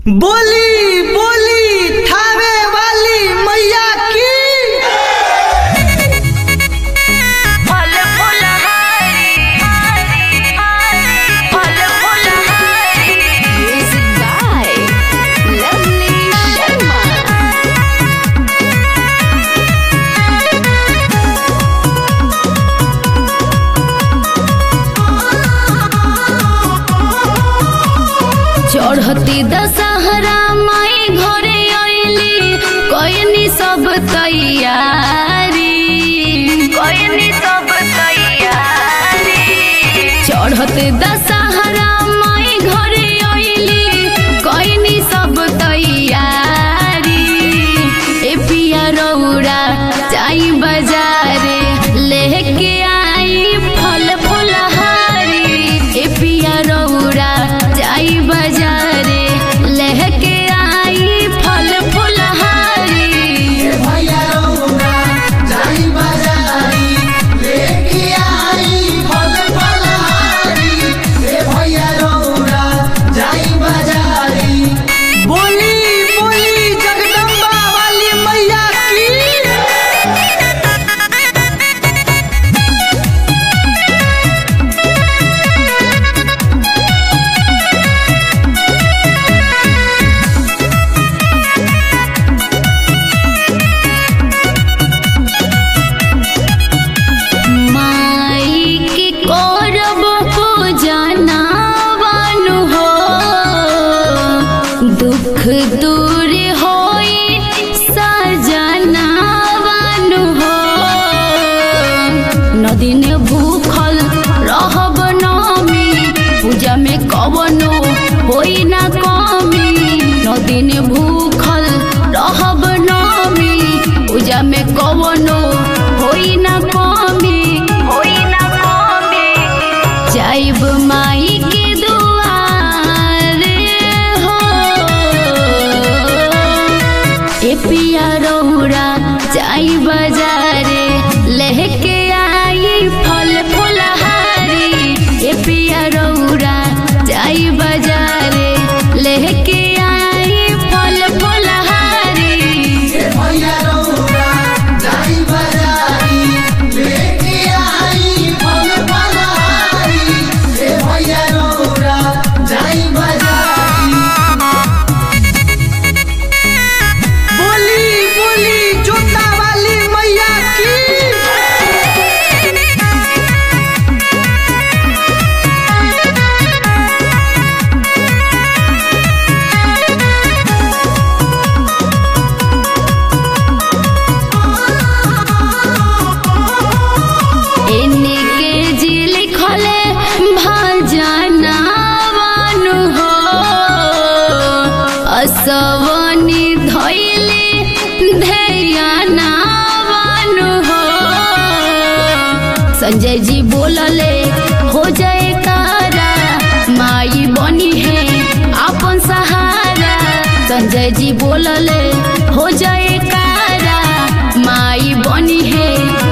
बोली बोली थावे वाली मैया की फल फूल हरी फल फूल हरी Music by Lovely Sharma. चढ़ती दशहरा माई घरे अइली कयनी सब तैयारी कोई सब तैयारी चढ़ते दशहरा माई घरे अइली कयनी सब तैयारी ए पिया रौरा जाई बाजारे लेके आई फल फुलहारी ए पिया रौरा जाई बाजारे लेके आई फल फुलहारी भैया रौना जाई बाजारी लेके आई फल फलहारी ए भैया रौना जाई बाजारी बोली बोली जगदम्बा वाली मैया की माई की करब पूजनावन हो दुख दूर होई सजनावन हो नदीन भूखल रहब नमी पूजा में कवनो होई ना कमी नदीन भूखल रहब नमी पूजा में कवनो होई ना कमी कोई ना कमी जाइब माई के दुआर हो ए पिया रौरा जाई बाजारे लेके आई फल फुलहारी ए पिया रौरा जाई बाजारे लेके आई फल फुलहारी भैया रौना जाई बाजारी लेके आई फल फलहारी ए भैया रौना जाई बाजारी बोली बोली जोता वाली मैया की एने के जी लिखले भजनावन हो असवनी धैले ध्यानावन हो संजय जी बोलले हो जाए तारा माई बनी है अपन सहारा संजय जी बोलले हो जाए कारा माई बनी है